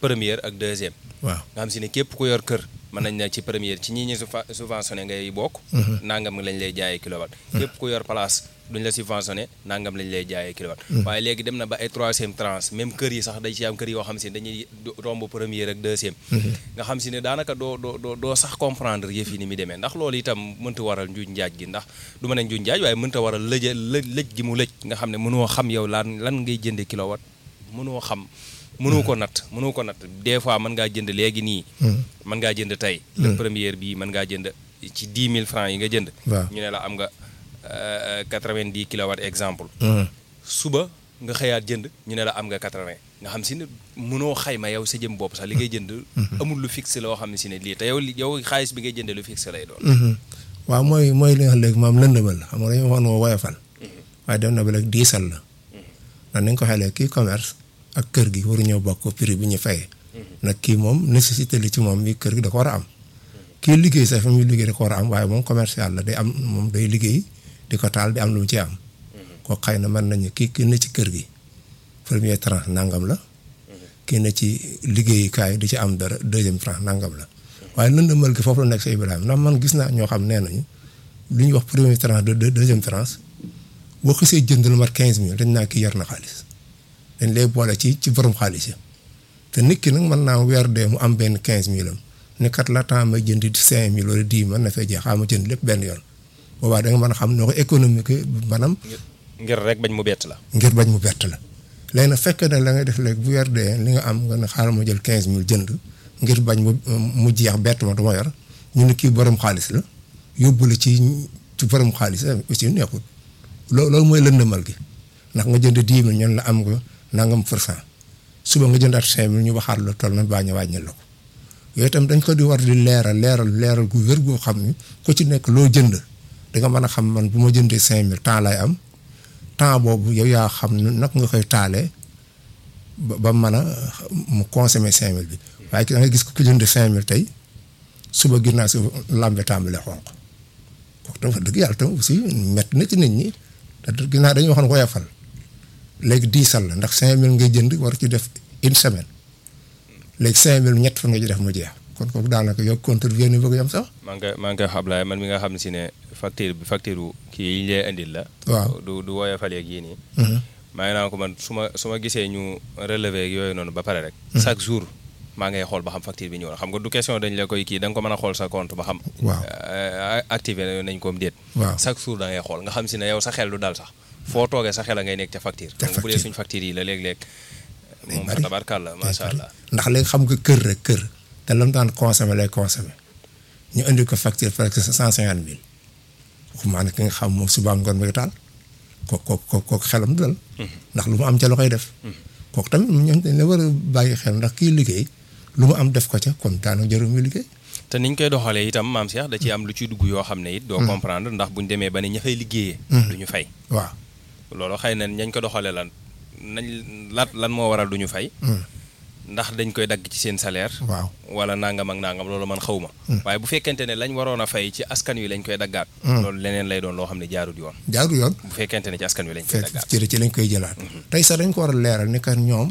première ak deuxième waaw nga xam si ne képp ku yor kër mën nañ ne ci première ci ñi ñu subva- subventionné ngay bokk nangam lañ lay jaayee kilowatt képp ku yor place duñ la subventionné nangam lañ lay jaayee kilowatt waaye léegi dem na ba ay troisième tranche même kër yi sax dañ ci am kër yoo xam si ne dañuy do- romb première ak deuxième nga xam si ne daanaka doo doo doo doo sax comprendre yëf yi ni muy demee ndax loolu itam mënta waral njuuj njaaj gi ndax du ma ne njuuj njaaj waaye mënta waral lëj lëj lëj gi mu lëj nga xam ne mënoo xam yow lan lan ngay jënde kilowatt mënoo xam mënoo ko natt mënoo ko natt des fois mën ngaa jënd léegi nii mën ngaa jënd tey le première bii mën ngaa jënd ci 10 000 francs yi nga jënd waaw ñu ne la am nga euh, 90 kilowatt exemple suba nga xëyaat jënd ñu ne la am nga 80 nga xam si ne mënoo xayma yow sa jëm bopp sax li ngay jënd amul lu fixe loo xam ne si ne lii te yow li- yow xaalis bi ngay jënde lu fixe lay doon waaw mooy mooy li nga xam léegi moom lëndëmal la xam nga dañoo waxoon woo woyofal waaye dem na ba léegi diisal la ndax nañ ko xelee kii commerce ak kër gi waru ñëw bokk prix bi ñu fayee nag kii moom nécessité li ci moom bi kër gi da ko war a am kii liggéey sax fi muy liggéey da ko war a am waaye moom commercial la day am moom day liggéey di ko taal di am lu mu ci am ko xëy na mën nañu kii kii ne ci kër gi premier tranche nangam la kii ne ci liggéeyukaay di ci am dara deuxième tranche nangam la waaye lëndëmal gi foofu la nekk sa Ibrahima ndax man gis naa ñoo xam nee nañu li ñuy wax premier tranche de de- deuxième tranche boo xasee jënd lu mat quinze mille dañ naa kii yar na xaalis dañ lay boole ci ci borom xaalis yi te nit ki nag mën naa weer dee mu am benn quinze mille am ne kat la temps may jënd cinq mille wala dix mën na fay jeex xaaral ma jënd lépp benn yoon boobaa da nga mën a xam noo ko économique maanaam ngir rek bañ mu bett la ngir bañ mu bett la léegi nag fekk na la ngay def léegi bu weer dee li nga am nga ne xaaral ma jël quinze mille jënd ngir bañ mu mu jeex bett ma du ma yor ñu ne kii borom xaalis la yóbbu la ci ci borom xaalis aussi neexul loo loolu mooy lëndëmal gi ndax nga jënd dix mille ñun la am nga nangam pour cent suba nga jëndaat cinq mille ñu waxaat la toll na baañ a wàññil la ko yooyu itam dañ ko di war di leeral leeral leeral gu wér goo xam ni ku ci nekk loo jënd da nga mën a xam man bu ma jëndee cinq mille temps lay am temps boobu yow yaa xam nag nga koy taalee ba ba mën a mu consommer cinq mille bi waaye da nga gis ko ku jënd cinq mille tey suba gis naa si lambe tàmbale xonq kooku tam wax dëgg yàlla tam aussi métti na ci nit ñi te gis naa dañuy waxoon woyafal léegi diisal la ndax cinq mille ngay jënd war ci def une semaine léegi cinq mille ñett fan nga ci def mu jeex kon kooku daanaka yow contribuer ni bëgg yam sax maa ngi koy maa ngi koy xablaay man mi nga xam si ne facture bi facture kii yi ñu lay indil la waaw du du woyofal yeeg yii nii maa ngi naan ko man su ma su ma gisee ñu relevé ak yooyu noonu ba pare rek chaque jour maa ngay xool ba xam facture bi ñëw na xam nga du question dañ la koy kii da nga ko mën a xool sa compte ba xam waaw euh, activé nañ ko am déet waaw chaque jour da ngay xool nga xam si ne yow sa xel du dal sax foo toogee sa xel a ngay nekk ca facture Ca xam nga bu dee facture. suñ facture yi la léeg-léeg Day moom bari. tabarkàlla macha allah ndax léegi xam nga kër rek kër te lam daan consommé lay consommé ñu indi ko facture presque cent cinquante mille waxumaa ne ki nga xam moom suba ngoon mi taal kooku kooku kooku xelam du dal ndax lu mu am ca la koy def kooku tamit ñoom dañ la war a bàyyi xel ndax kii liggéey lu mu am def ko ca kon daanaka jarul muy liggéey te niñ koy doxalee itam maam Cheikh da ciy am lu ciy dugg yoo xam ne it doo comprendre ndax buñ demee ba ne ña fay liggéeyee du ñu fay waaw loolu xëy na ñañ ko doxalee lan nañ lan lan moo waral du ñu fay ndax dañ koy dagg ci seen salaire waaw wala nangam ak nangam loolu man xaw ma waaye bu fekkente ne lañ waroon a fay ci askan wi lañ koy daggaat loolu leneen lay doon loo xam ne jaarut yoon jaarul yoon bu fekkente ne ci askan wi lañ koy fekk daggaat ci ci lañ koy jëlaat tey sax dañ ko war a leeral ni kat ñoom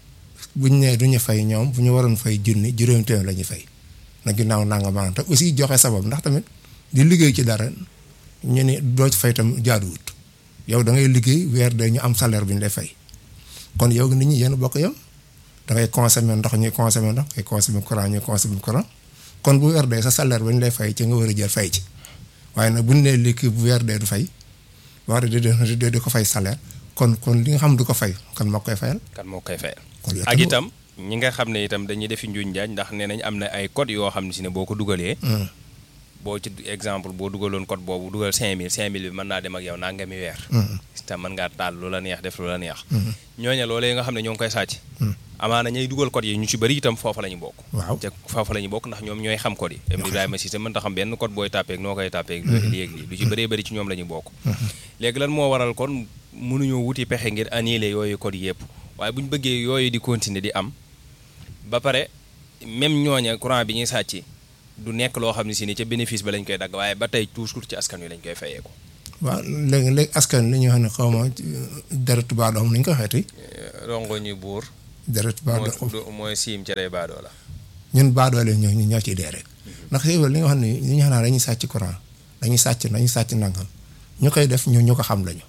buñ nee du ñu fay ñoom bu ñu waroon fay junni juróomi téeméer la ñuy fay na ginnaaw nanga maanaam te aussi joxe sabab ndax tamit di liggéey ci dara ñu ne doo ci fay tam jaaduwut yow da ngay liggéey weer de ñu am salaire bu ñu lay fay kon yow nit ñi yéen a bokk yam da ngay consommer ndox ñuy consommer ndox ngay consommer courant ñuy consommer courant kon bu weer dee sa salaire ba ñu lay fay ci nga war a jël fay ci waaye nag bu ñu nee liggéey bu weer dee du fay wax dëgg di di ko fay salaire kon kon li nga xam du ko fay kon moo koy fayal. kan moo koy fayal kon yow ak tamit- itam ñi nga xam ne itam dañuy defi njuuñ njaaj ndax nee nañ am na ay code yoo xam ne si ne boo ko dugalee Hmm. boo ci exemple boo dugaloon code boobu dugal 5000 5000 bi mën naa dem ak yow nangami weer Hmm. te mën ngaa taal lu la neex def lu la neex ñooña loolee nga xam ne ñoo ngi koy sàcc amaana ñay dugal code yi ñu ci bëri itam foofa la ñu bokk waaw te foofa la ñu bokk ndax ñoom ñooy xam code yi Ibrahima Cissé mën ta xam benn code booy tàppeeg noo koy tàppeeg léegi lii lu ci bëree bëri ci ñoom la ñu bokk léegi lan moo waral kon mënuñoo wuti pexe ngir annuler yooyu code yëpp waaye bu ñu bëggee yooyu di continuer di am ba pare même ñooña courant bi ñuy sàcc du nekk loo xam ne si ni ca bénéfice ba lañ koy dagg waaye ba tey toujours ci askan wi lañ koy fayee ko waaw léegi léegi askan li ñu xam ne xaw ma dara tubaab doom ni ñu ko xeeti rongo ñu buur deret baadoo mooy mooy siim cere baadoo la. ñun baadoole ñoo ñu ñoo ciy dee rek ndax yow li nga xam ne li ñu xam ne dañuy sàcc courant dañuy sàcc dañuy sàcc nangam ñu koy def ñu ñu ko xam lañu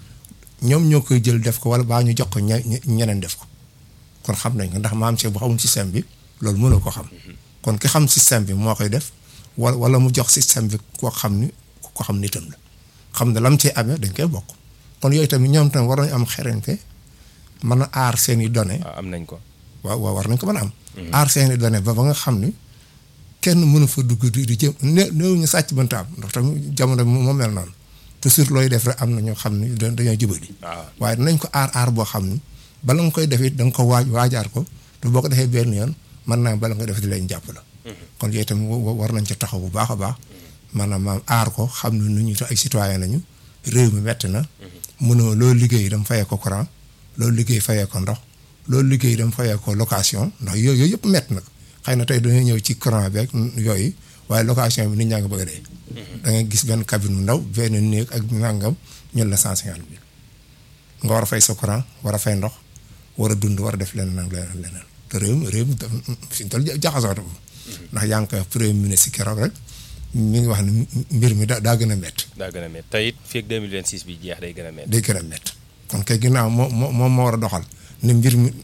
ñoom ñoo koy jël def ko wala baa ñu jox ko ñe ñeneen def ko kon xam nañ ko ndax maam Cheikh bu xamul système bi loolu mënoo ko xam kon ki xam système bi moo koy def wala wala mu jox système bi koo xam ni ko xam nitam la xam ne lam ci amee dañ koy bokk kon yooyu tamit ñoom tamit war nañu am xereñte mën a aar seen i données waaw am nañ ko. waaw waaw war nañ ko mën a am. aar seeni données ba ba nga xam ni kenn mënu fa dugg di di jëm né néew ñu sàcc mënta am ndax tamit jamono bi moo mel noonu toujours looy def rek am na ñoo xam ni dañoo jubali. waaw waaye dinañ ko aar aar boo xam ni bala nga koy def it da nga ko waaj waajaar ko te boo ko defee benn yoon mën naa bala nga def di leen jàpp la. kon yooyu tamit war nañ ci taxaw bu baax a baax. maanaam maam aar ko xam ne nu ñu ay citoyen nañu réew mi metti na. mënoo loolu liggéey dama fayee ko courant loolu liggéey fayee ko ndox. loolu liggéey dama fayee ko location ndax yooyu yooyu yëpp métti nag xëy na tey dañuy ñëw ci courant beeg yooyu waaye location bi nit ñaa ngi bëgg a dee. da ngay gis benn cabine bu ndaw benn néeg ak nangam ñun la cent cinquante mille nga war a fay sa courant war a fay ndox war a dund war a def leneen ak leneen leneen te réew mi réew mi dafa fi mu toll jaxasoo ndax yaa ngi koy wax premier ministre keroog rek mi ngi wax ne mbir mi daa daa gën a métti. daa gën a métti te it fii ak 2026 bi jeex day gën a métti. day gën a métti kon kay ginnaaw moo moo moom moo war a doxal. ni mbir mi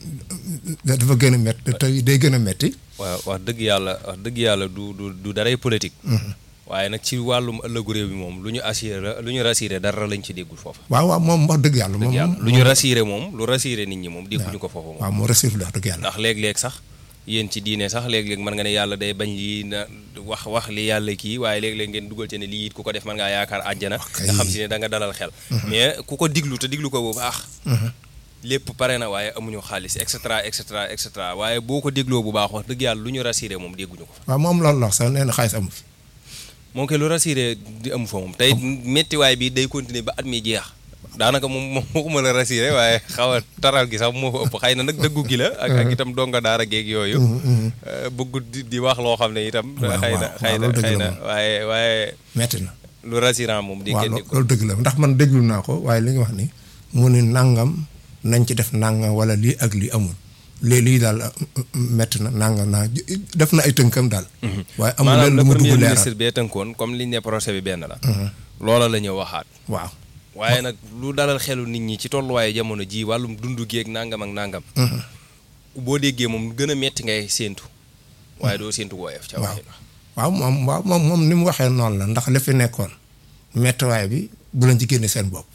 dafa gën a métti te day gën a métti. waaw wax dëgg yàlla wax dëgg yàlla du du du daray politique. waaye nag ci wàllum ëllëgu réew mi moom lu ñu assuré la lu ñu rassuré dara lañ ci déggul foofa. waaw waaw moom wax dëgg yàlla. dëgg yàlla moom lu ñu rassuré moom lu rassuré nit ñi moom dégguñu ko foofa moom. waaw moo rassuré wax dëgg yàlla. ndax léeg-léeg sax yéen ci diine sax léeg-léeg mën nga ne yàlla day bañ lii na wax wax li yàlla kii waaye léeg-léeg ngeen dugal ci ne lii it ku ko def mën ngaa yaakaar àjjana. nga xam si ne da nga dalal xel. mais ku ko diglu te diglu ko bu baax. lépp pare na waaye amuñu xaalis et cetera et cetera et cetera waaye boo ko dégloo bu baax wax dëgg yàlla lu ñu rassuré moom dégguñu ko fa. waaw moom loolu la wax sax nee na xaalis amu fi. moom kay lu rassuré di amu fa moom tey méttiwaay bi day continuer ba at mi jeex daanaka moom moom waxuma la rassuré waaye xaw a taral gi sax moo fa ëpp xëy na nag dëggu gi la. ak ak itam donga daara geeg yooyu. bëggut di di wax loo xam ne itam. waaw xëy na xëy na xëy na waaye waaye. metti na. lu rassurant moom. di waaw ngeen di ko loolu dëgg la ndax man déglu naa ko waaye li nga wax ni mu ne nangam nañ ci def nangam wala lii ak lii amul lii lii daal métti na nangam naa def na ay tënkam daal. waaye amul maanaam leen le lu mu premier dugg ministre leeral. bee tënkoon comme liñ ne procès bi benn la. loola la ñu waxaat. waaw. waaye nag lu dalal xelu nit ñi ci tolluwaayu jamono ji wàllum dundu geeg nangam ak nangam. boo déggee moom gën a metti ngay séentu. waaye doo séentu woyof ca waaw waxin wax. waaw moom waaw moom moom ni mu waxee noonu la ndax li fi nekkoon méttiwaay bi bu leen ci génne seen bopp.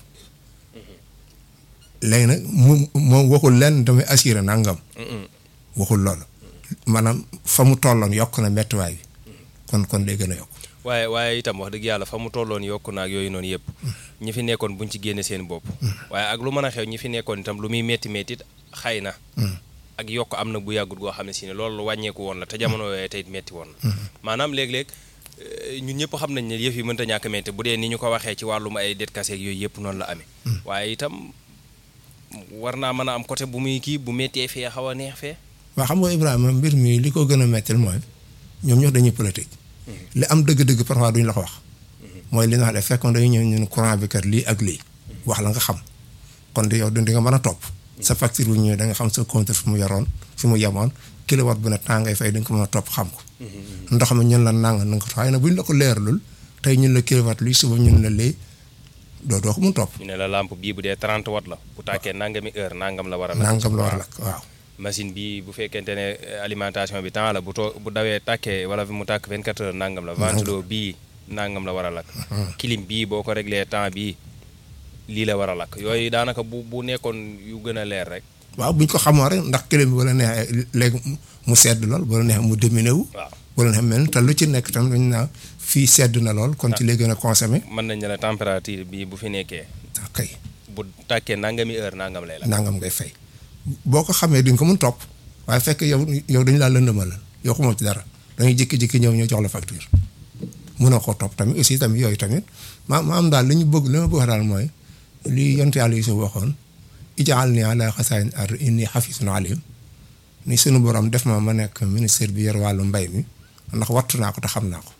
léegi nag mu moom waxul leen damay assuré nangam. waxul loolu. maanaam fa mu tolloon yokk na méttiwaay bi. kon kon day gën a yokk. waaye waaye itam wax dëgg yàlla fa mu tolloon yokku naag yooyu noonu yëpp ñi fi nekkoon buñ ci génne seen bopp waaye ak lu mën a xew ñi fi nekkoon itam lu muy metti metti xëy na ak yokk am na bu yàggut goo xam ne si ne loolu lu wàññeeku woon la te jamono yooyu tey metti woon na maanaam léeg-léeg eh, ñun ñëpp xam nañ ne yëf yi mënta ñàkk metti bu dee ni ñu ko waxee ci wàllum ay det kaseeg yooyu yëpp noonu la amee waaye itam war naa mën a am côté bu muy kii bu méttee fee xaw a neex fee waa xam nga Ibrahima mbir mi li ko gën a mettil mooy ñoom ñoo dañuy politique. li am dëgg-dëgg parfois duñ la ko wax. mooy li nga xam ne fekkoon dañuy ñëw ñu ne courant bi kat lii ak lii. wax la nga xam kon di yow di nga mën a topp. sa facture bu ñëwee da nga xam sa compte fi mu yoroon fi mu yemoon kilowatt bu ne temps ngay fay da nga ko mën a topp xam ko. ndox mi ñun la nanga na nga ko waaye nag buñ la ko leeralul tey ñun la kilowatt lii suba ñun la lii doo doo ko mun topp. ñu ne la lampe bii bu dee 30 watt la bu tàkkee nangami heure nangam la war a nangam la war a lakk waaw. machine bi bu fekkente ne alimentation bi temps la bu too bu dawee tàkkee wala mu tàkk 24 heures nangam la ventilo bii nangam la war a lakk clim bii boo ko réglé temps bii lii la war a lakk yooyu daanaka bu bu nekkoon yu gën a leer rek waaw buñ ko xamoo rek ndax clim bi wala neexee léegi mu sedd lool wala neexee mu diminé wu. waaw wala neexee mel te lu ci nekk tam dañ naa fii sedd na lool kon ci lay gën a consommé. mën nañ ne la température bi bu fi nekkee kay bu tàkkee nangami heure nangam lay lakk nangam ngay fay boo ko xamee di nga ko mun topp waaye fekk yow yow dañu laa lëndëmal yow xamoo ci dara dañuy jékki-jékki ñëw ñu jox la facture mënoo koo topp tamit aussi tamit yooyu tamit ma ma am daal li ñu bëgg li ma bëgg daal mooy li yonent yàlla Yuusuf waxoon ijaal ni ala xasaayin ar inni xafisun alim ni sunu borom def ma ma nekk ministère bi yor wàllu mbay mi ndax wattu naa ko te xam naa ko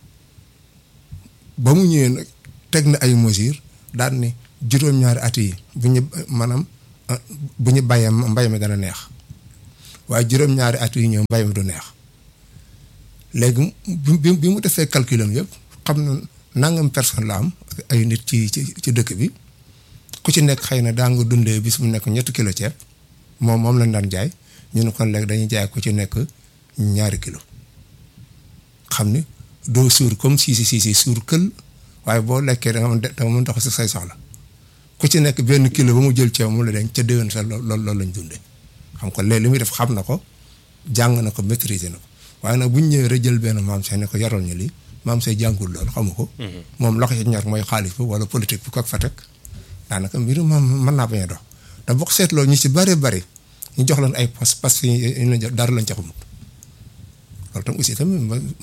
ba mu ñëwee nag teg na ay mesures daal ni juróom-ñaari at yi bu ñu maanaam bu ñu bayee mbay mi dana neex waaye juróom-ñaari at yi ñëw mbay mi du neex léegi bi bi mu defee calculam yëpp xam na nangam personne la am ay nit ci ci ci dëkk bi ku ci nekk xëy na daa nga dundee bis mu nekk ñetti kilo ceeb moom moom lañ daan jaay ñu ne kon léegi dañuy jaay ku ci nekk ñaari kilo xam ni doo suur comme si si si suur kël waaye boo lekkee da nga mën da nga mën dox si say soxla ku ci nekk benn kilo ba mu jël ceeb mu la dañ ca déwén sa lool loolu lañ dundee xam ko léegi li muy def xam na ko jàng na ko maîtriser na ko waaye nag bu ñu ñëwee rek jël benn maam say ne ko yaral ñu lii maam say jàngul loolu xamu ko. moom la ko ci ñor mooy xaalis bi wala politique bu ko fa teg daanaka mbiru moom mën naa bañ a dox te boo ko seetloo ñu si bëree bëri ñu jox leen ay poste parce que ñu leen dara lañ ca xamut loolu tam aussi tamit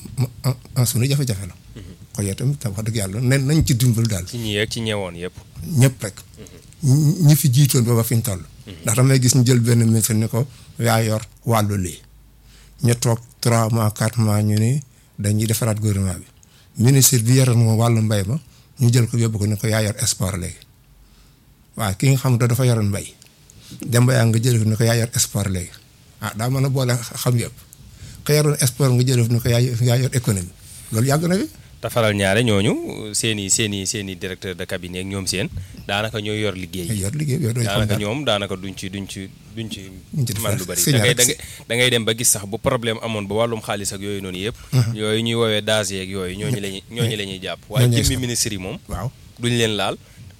ma suñu jafe-jafe la. kon yow tamit wax dëgg yàlla nen nañ ci dimbal daal. ci ñi yeeg ci ñeewoon yëpp. ñëpp rek. ñi fi jiitoon ba ba fi ñu toll. ndax damay gis ñu jël benn ministre ni ko yaa yor wàllu lii. ñu toog 3 mois 4 mois ñu ni dañuy defaraat gouvernement bi ministre bi yoroon moom wàllu mbay ma ñu jël ko yóbbu ko ni ko yaa yor sport léegi waaw ki nga xam ne dafa yoroon mbay. dem ba yaa nga jël ko ni ko yaa yor sport léegi ah daa mën a boole xam yëpp ka yoroon sport nga jël ni ko yaa yaa yor économie loolu yàgg na fi. te faral ñaare ñooñu seen i seen i seen i directeur de cabinet ak ñoom seen daanaka ñooy yor liggéey yor liggéey daanaka ñoom daanaka duñ ci duñ ci duñ ci man lu bari da ngay da ngay dem ba gis sax bu problème amoon ba wàllum xaalis ak yooyu noonu yëpp yooyu ñuy woowee daas yeeg yooyu ñooñu lañuy ñooñu la ñuy jàpp waaye jëmmi ministre yi moom waaw duñ leen laal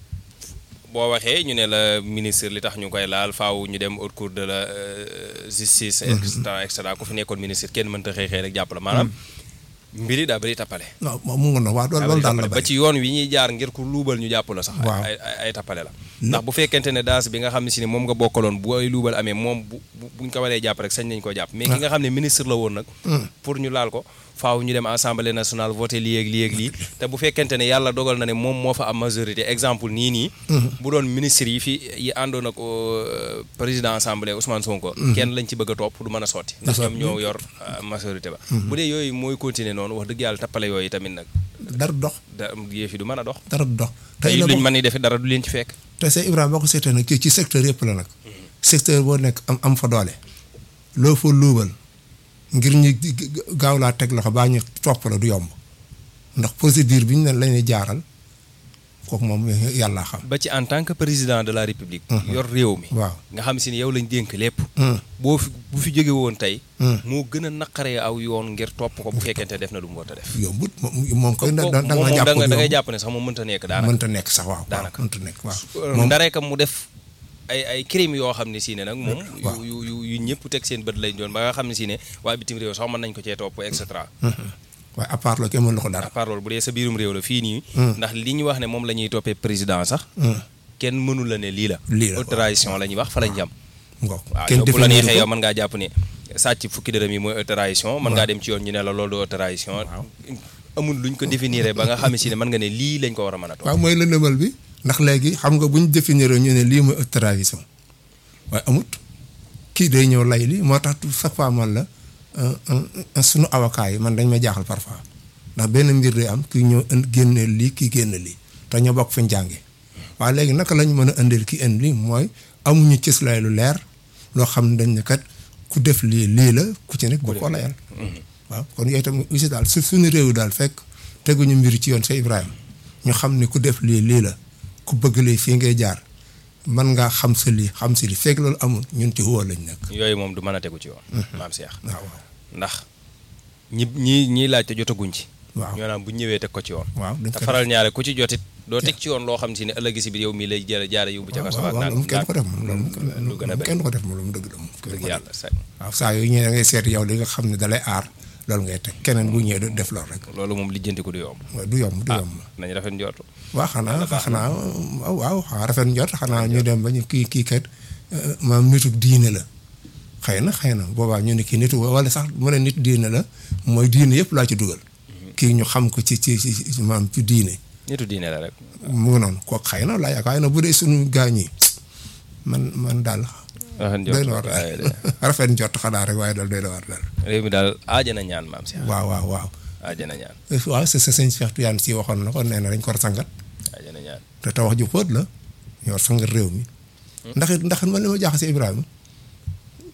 boo waxee ñu ne la ministre li tax ñu koy laal faaw ñu dem haute cour de la justice et cetera et cetera ku fi nekkoon ministre kenn mënta xëy xëy rek jàpp la maanaam mbiri daa bëri tappale non mu ngi noonu waaw loolu daal la ba ci yoon wi ñuy jaar ngir ku luubal ñu jàpp la sax ay ay tappale la ndax bu fekkente ne daas bi nga xam ne si ne moom nga bokkaloon bu ay luubal amee moom bu buñ ko waree jàpp rek sañ nañ ko jàpp mais ki nga xam ne ministre la woon nag pour ñu laal ko faaw ñu dem assemblée nationale voté lii ak lii ak lii te bu fekkente ne yàlla dogal na ne moom moo fa am majorité exemple nii nii bu doon ministre yi fi yi àndoon ak président assemblée Ousmane Sonko kenn lañ ci bëgg a topp du mën a sotti ndax ñoom ñoo yor majorité ba bu dee yooyu mooy continuer noonu wax dëgg yàlla tappale yooyu tamit nag dara dox da yëf yi du mën a dox dara dox tey luñ mën ni defe dara du leen ci fekk te c'est Ibrahima boo ko seetee nag ci secteur yëpp la nag secteur boo nekk am am fa doole loo fa luubal ngir ñu gaaw laa teg loxo baa ñu topp la du yomb ndax procédure bi ñu ne la ñuy jaaral kooku moom yàllaa xam. ba ci en tant que président de la république. yor réew mi. waaw nga xam si ne yow lañ dénk lépp. boo fi bu fi jóge woon tey. moo gën a naqaree aw yoon ngir topp ko bu fekkente def na lu mu war a def. yombut moom koy. da da nga jàpp da ngay jàpp ne sax moom mënta nekk daanaka. mënta nekk sax waaw. daanaka mënta nekk waaw. ndaree kam mu def. ay ay crime yoo xam ne si ne nag moom yu yu yu ñëpp teg seen bët lañ doon ba nga xam ne si ne waa bitim réew sax mën nañ ko cee topp et cetera waaye à part loolu kenn mënu ko dara à part loolu bu dee sa biirum réew la fii nii ndax li ñu wax ne moom la ñuy toppee président sax kenn mënu la ne lii la autorisation la ñuy wax fa lañ jam waaw yow bu la neexee yow mën ngaa jàpp ne sàcc fukki dërëm yi mooy autorisation mën ngaa dem ci yoon ñu ne la loolu du autorisation amul luñ ko définir ba nga xam ne si ne mën nga ne lii lañ ko war a mën a topp waaw mooy lëndëmal bi ndax léegi xam nga bu ñu définir ñu ne lii mooy autorisation waaye amut kii day ñëw lay li moo tax chaque fois man la sunu avocat yi man dañ ma jaaxal parfois ndax benn mbir day am kii ñëw génne lii kii génne lii te ñoo bokk fi ñu jàngee waaye léegi naka lañ mën a indil kii indi lii mooy amuñu cëslaay lu leer loo xam ne dañ ne kat ku def lii lii la ku ci nekk boo ko layal waaw kon yooyu tam aussi daal su suñu réew daal fekk teguñu mbir ci yoon sa Ibrahima ñu xam ne ku def lii lii la ku bëgg lii fii ngay jaar mën ngaa xam sa lii xam si lii fekk loolu amul ñun ci woo lañ nekk. yooyu moom du mën a tegu ci yoon. maam Cheikh. waaw ndax ñi ñi ñiy laaj te jotaguñ ci. waaw ñoo naan bu ñëwee teg ko ci yoon. waaw dañ te faral ñaare ku ci jotit doo teg ci yoon loo xam si ne ëllëg si biir yow mii lay jëre jaare yóbbu ca kaso ak waaw kenn ko def moom lu gën a bëri kenn ko def moom lu mu dëgg la moom. dëgg yàlla sa waaw saa yooyu ñëwee da ngay seet yow li nga xam ne dalay aar loolu ngay teg keneen bu ñëwee du def loolu rek. loolu moom lijjantiku du yomb. waaw du yomb du yomb. nañ rafet njortu. waaw xanaa xanaa waaw waaw rafet njort xanaa ñu dem ba ñu kii kii kat maam nitu diine la xëy na xëy na boobaa ñu ne kii nitu wala sax mu ne nit diine la mooy diine yëpp laa ci dugal. kii ñu xam ko ci ci ci maam ci diine. nitu diine la rek. mu ngi noonu kooku xëy na laa yaakaar na bu dee suñu gaañ yi man man daal. rafet njort doy na war rafet njort xanaa rek waaye daal doy na war daal. réew mi daal aajana ñaan maam si. waaw waaw waaw. aajana ñaan. waaw c'est sëñ Cheikh Tidiane si waxoon na ko nee na dañ ko war a sangat. aajana ñaan. te te wax ju xóot la ñu war sangat réew mi. ndax it ndax man li ma jaaxase Ibrahima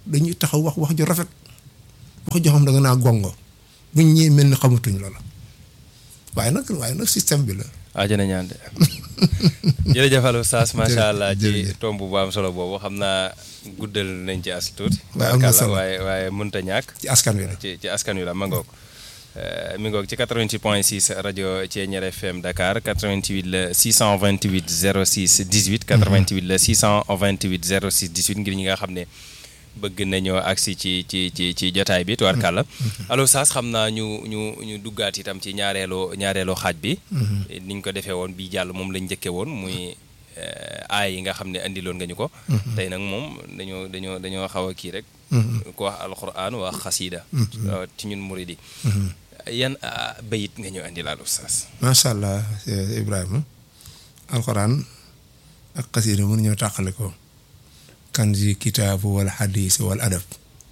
dañuy taxaw wax wax ju rafet wax joo xam da nga naa gongo buñ ñëwee mel ni xamatuñ loola waaye nag waaye nag système bi la. ajana ñaan de jërëjëf Aliou Sass macha allah ci jërëjëf. tomb bu am solo boobu xam naa guddal nañ ci as tuuti. waaye am na solo waaye waaye mënut a ñàkk. ci askan wi la. ci ci askan wi la ma ngoog Euh, mi ngoog ci 88 point 6 rajo Thiéniere FM Dakar 88 la 628 06 18 88 la 628 06 18 ngir ñi nga xam ne bëgg nañoo agsi ci ci ci ci jotaay bi tubaarkàlla Aliou Sass xam naa ñu ñu ñu duggaat itam ci ñaareelu ñaareelu xaaj bi niñ ko defee woon bii jàll moom lañ njëkkee woon muy euh, aay yi nga xam ne andiloon nga ñu ko tey nag moom dañoo dañoo dañoo xaw a kii rek ku wax alquran wax xasiida ci ñun murid yi yan ah, bayit nga ñu andi laal oustaz macha allah eh, Ibrahima alxuraan ak xasiida mënu ñoo tàqale ko kanzi kitaabu wala xadiis wala adab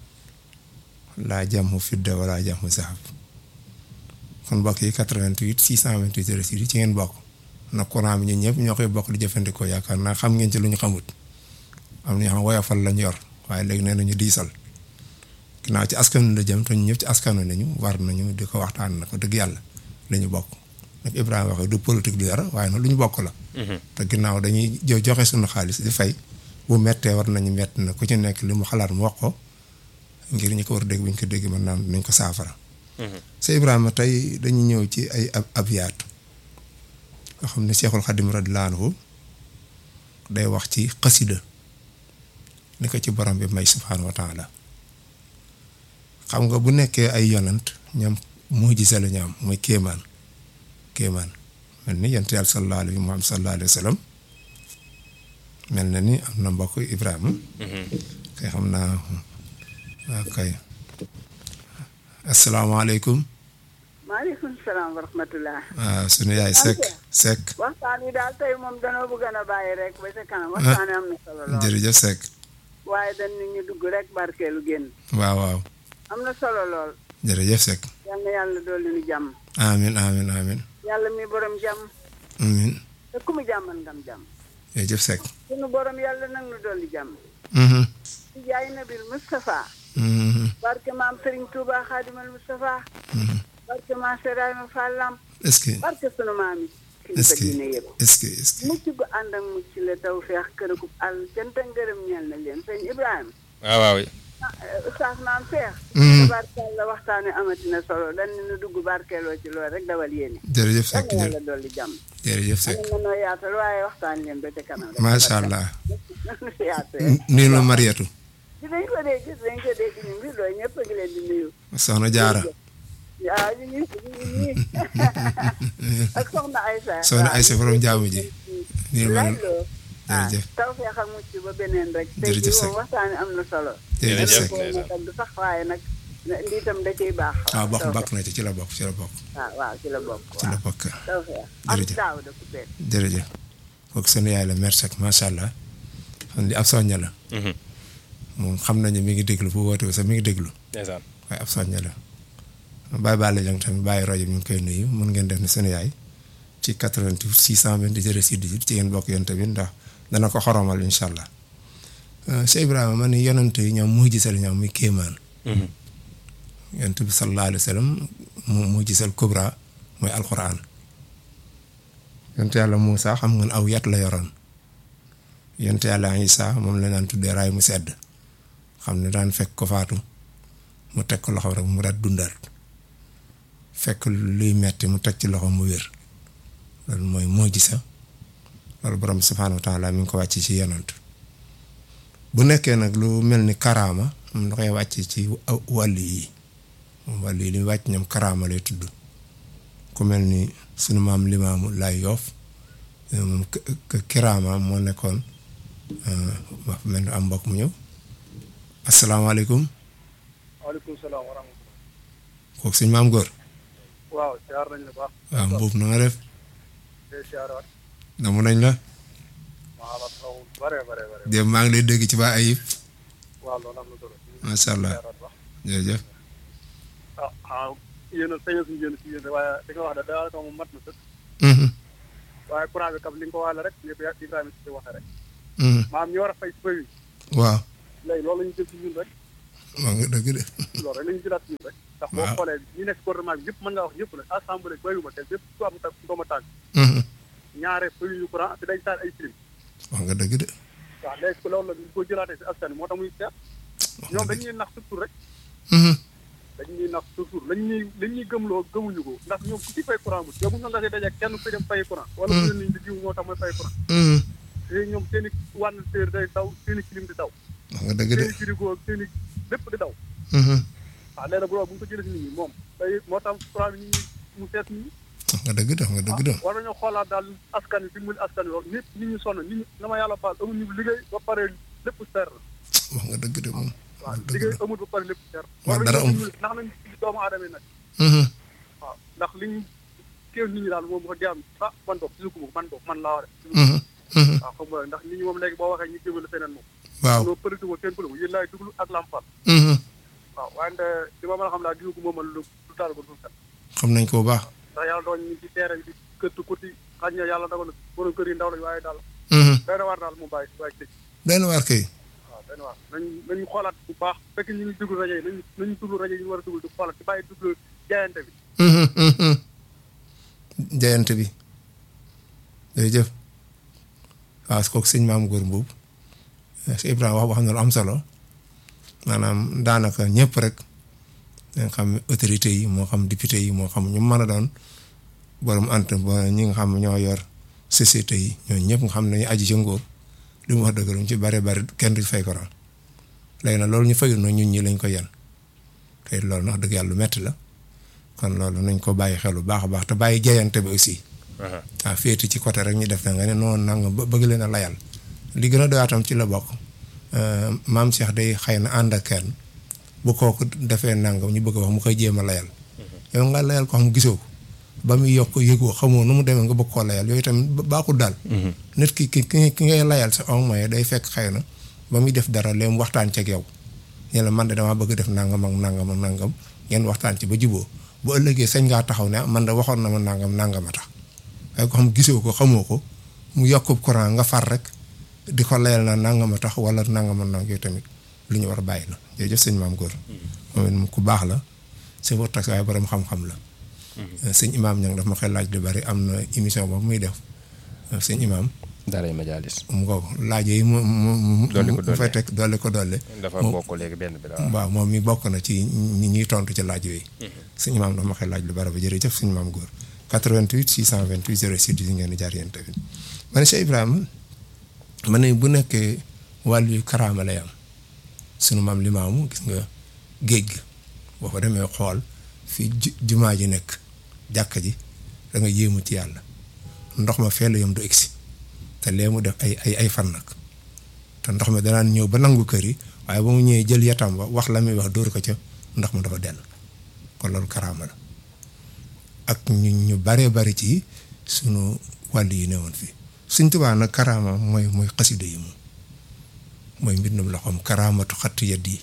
laa jàmm fidda wala jàmm zahab kon mbokk yi 88 628 06 ci ngeen bokk na courant bi ñun ñëpp ñoo koy bokk di jëfandikoo yaakaar naa xam ngeen ci lu ñu xamut am na ñoo xam woyofal lañ yor waaye léegi nee nañu diisal ginnaaw ci askan la jëm te ñun ñëpp ci askanu nañu war nañu di ko waxtaan na ko dëgg yàlla la ñu bokk nag Ibrahima waxee du politique du dara waaye nag lu ñu bokk la. te ginnaaw dañuy jo- joxe suñu xaalis di fay bu mettee war nañu mett na ku ci nekk li mu xalaat mu wax ko ngir ñu ko war a dégg bu ñu ko dégg mën naan nañ ko saafara. sa Ibrahima tey dañu ñëw ci ay ab abyaat yoo xam ne Cheikhul Khadim radiyallahu anhu day wax ci xasida ni ko ci borom bi may subhaanahu wa taala xam nga bu nekkee ay yonant ñoom mujisa la ñu am mooy kéemaan kéemaan mel ni yonent yàlla sallallahu alayhi wa sallallahu alayhi wa sallam mel na ni am na mbokk Ibrahima kay xam naa waaw kay asalaamaaleykum maaleykum salaam wa rahmatulah. waaw sunu yaay Seck Seck waxtaan wi daal tey moom danoo bëgg a bàyyi rek ba ca kanam waxtaan wi am na solo lool. jërëjëf Seck waaye dañ nit ñu dugg rek barkeelu génn. waaw waaw am na solo lool. jërëjëf Seck yal na yàlla dolli nu jàmm. amin amin amin yàlla mi borom jàmm. amin te ku mu jàmmal ngam jàmm. jërëjëf Seck sunu borom yàlla nag nu dolli jàmm. mhm ci jaay nabil Moustapha. mhm barke maam Serigne Touba Xaadimal Moustapha. mhm barke maam Serayma Fallam. est-ce que barke sunu maam yi. est-ce kilifa que diine yëpp. est-ce que est-ce que mucc gu ànd ak mucc la taw feex kërëgub àll cant ak ngërëm ñeel na leen sëñ Ibrahima. waaw waaw ah Oustaz naan feex. Mhm. tabarkalla waxtaane amatina solo dañ ne nu dugg barkeeloo ci loolu rek dawal yéene. jërëjëf yal Seck na jërëjëf yàlla dolli jàmm. jërëjëf Seck am na noo yaatal waaye waxtaan leen ba ca kanam rek. macha allah nu si yaatee. nuyu la Mariatu dinañ ko dégg dinañ ko dégg ñu ngi loolu ñëpp a ngi leen di nuyu. soxna Jaara waaw ñu ngi ñu ngi nii ak soxna Aysa. soxna Aysa borom jaamu ji nuyu ma laaj loo. ah jërëjëf taw feex ak mucc ba beneen rek. tey Jërëjëf jii Seck. moom waxtaane am na solo. jërëjëf Seck Jërëjëf. ko tagg sax waaye nag lii tam da ciy baax. waaw bokk taw bokk na ci ci la bokk ci la bokk waaw waaw ci la bokk. ci la waaw bokk taw feex am Jërëjëf. daaw da ku beet. jërëjëf kooku sunu yaay la mère Seck macha allah xam li ab soñña la moom xam nañu mi ngi déglu bu woote sax mi ngi déglu ndeysaan waaye ab soñña la bàyyi baale jang tamit bàyyi rajo mi ngi koy nuyu mun ngeen def ni sunu yaay ci 88 628 06 18 ci ngeen bokk yéen tamit ndax dana ko xoromal incha allah Cheikh Ibrahima man ni yonent yi ñoom muy gisal ñoom muy kéemaan yonent bi sallallahu alayhi wa sallam mu mu gisal kubra mooy alquran yonent yàlla Moussa xam nga ne aw yat la yoroon yonent yàlla Isa moom la daan tuddee raay mu sedd xam ne daan fekk ko faatu mu teg ko loxo rek mu daat dundaat fekk luy metti mu teg ci loxo mu wér loolu mooy moo gisa loolu borom subhaanahu wa taala mi ngi ko wàcc ci yonant bu nekkee nag lu mel ni karaama moom da koy wàcc ci wàllu yi moom wàllu yi li wàcc ñoom karaama lay tudd ku mel ni sunu maam limaamu laay yoof moom kiraama moo nekkoon wax mel ni am mbokk mu ñëw asalaamaaleykum waaleykum salaam wa rahmatulah. kooku suñ maam góor waaw siyaar nañ la baax. waaw mbuub na nga def tey siyaaraat. namu nañ la maa la taw bare bare bare. dem maa ngi lay dégg ci ba ayib waaw loolu am na solo. macha allah siyaaraat baax. jërëjëf ah ah yéen a saña suñu yéen si yéen waaye li nga wax de daanaka moom mat na sëkk. waaye courant bi kam li nga ko waxee rek lépp Ibrahima si waxee rek. maam ñu war a fay si fay wi. waaw léegi loolu la ñu jël si ñun rek. maa nga dëgg de loolu rek la ñu jëlaat ñun rek ndax boo Waaw. xoolee ñi nekk gouvernement bi yëpp mën ngaa wax ñëpp la assemblée bayuma kenn yëpp ku am ta dooma tànk Mhm. ñaare fayuñu courant te dañ taal ay clim wax nga dëgg de waaw léegi loolu la ñu ko jëlaatee si askan wi moo tax muy seet wax ñoom nga dañ dëgg ñuy nax surtout rek Mhm. dañ ñuy nax toujours lañ ñuy lañ ñuy gëmloo gëmuñu ko ndax ñoom ku ci fay courant bu yow bu nga see dajeeg kenn ku dem fay courant wala ku leen di jiw moo tax mooy fay courant Mhm. te ñoom seen i wànn téer day daw seen i clim di daw wax nga dëgg de seen i frigo ak seen i lépp di daw Mhm. waaw léegi bu bu ñu ko jëlee si nit ñi moom day moo tax courant bi nit ñi mu seet nit ñi wax nga dëgg de wax nga dëgg de war nañoo xoolaat daal askan wi dimbali askan wi loolu nit nit ñi sonn nit ñi na ma yàlla baal amuñu liggéey ba pare lépp seer la wax nga dëgg de moom waaw wax dëgg liggéey de amul ba pare lépp seer waaw war dara nañoo amul. dimbali ndax nañ doomu aadama yi nag Mhm. waaw ndax liñ kéew nit ñi daal moom wax dëgg yàlla ah man boog gisu ko man boog man laa war a Mhm. Mhm. waaw xam nga ndax nit ñi moom léegi boo waxee ñu jëmale feneen moom waaw loolu pëliti ko seen pëliku yéen laay duglu ak lampal Mhm. waaw waaye nde li ma mën a xam daal gisu ko moom lu lu taal ko suuf set xam nañ ko bu baax ndax yàlla doon ñu ci terrain bi këtt kuti xañ na yàlla dogal na borom kër yi ndaw lañ waaye daal Mhm. day na waar daal mu bàyyi bàyyi tëj benn waar kay waaw day na waar nañ nañu xoolaat bu baax fekk ñu ngi déglu rajo yi nañu nañu déglu rajo yi ñu war a déglu di xoolaat ci bàyyi déglu jaayante bi Mhm. Mhm. jayante bi jërëjëf waaw kooku sëñ maam góor mbuub si Ibrahima wax wax na lu am solo maanaam daanaka ñëpp rek nga xam autorités yi moo xam député yi moo xam ñu mën a doon borom ant ba ñi nga xam ñoo yor société yi ñooñu ñëpp nga xam ne ñu aji ci nguur li mu wax dëgg lu mu ci bari bari kenn du fay courant léegi nag loolu ñu fayul na ñun ñi lañ ko yen te loolu nag dëgg yàlla lu metti la kon loolu nañ ko bàyyi xel bu baax a baax te bàyyi jayante bi aussi waaw féeti ci côté rek ñu def na nga ne noonu nanga ba bëgg leen a layal li gën a doyaatam ci la bokk euh, maam Cheikh day xëy na ànd ak kenn bu kooku defee nangam ñu bëgg a wax mu koy jéem a layal yow nga layal ko xam gisoo ko ba muy yokk yëgoo xamoo nu mu demee nga bëgg koo layal yooyu tamit ba- baaxul daal nit ki ki ki ki ngay layal sa au moins day fekk xëy na ba muy def dara leen waxtaan ceeg yow ñu la man de damaa bëgg def nangam ak nangam ak nangam ngeen waxtaan ci ba juboo bu ëllëgee sañ ngaa taxaw ne ah man de waxoon na ma nangam nangam a tax waaye ko xam gisoo ko xamoo ko mu yokk courant nga far rek di ko layal na nangam a tax wala nangam a nang yooyu tamit lu ñu war a bàyyi la jërëjëf sëñ maam góor moom it ku baax la c'est pour tax waaye borom xam-xam la sëñ imaam ñang daf ma koy laaj lu bari am na émission boobu muy def sëñ imaam daaray majaalis mu ko laaj yi mu mu mu Dolli ko mu fay dolli. teg dolli ko dolli dafa Moom- bokk léegi benn bi daal waaw moom mi bokk na ci ñi ñuy tontu ci laaj yooyu. suñu maam dafa ma koy laaj lu bari ba jërëjëf suñu maam góor 88 628 06 yi ngeen di jaar yéen tamit. man Cheikh Ibrahima ma ne bu nekkee wàllu yu karaama lay am sunu maam limaamu gis nga géej gi boo ko demee xool fii ju jumaa ji nekk jàkka ji da nga yéemu ci yàlla ndox ma fee la yom du egsi te lee mu def ay ay ay fan nag. te ndox mi danaan ñëw ba nangu kër yi waaye ba mu ñëwee jël yatam ba wax la muy wax dóor ko ca ndox ma dafa dell kon loolu karaama la ak ñu ñu baree bari ci sunu wàll yi newoon fii suñ tubaa nag karaama mooy mooy xasida yi moom mooy mbindum loxoom karaamatu xattu yad yi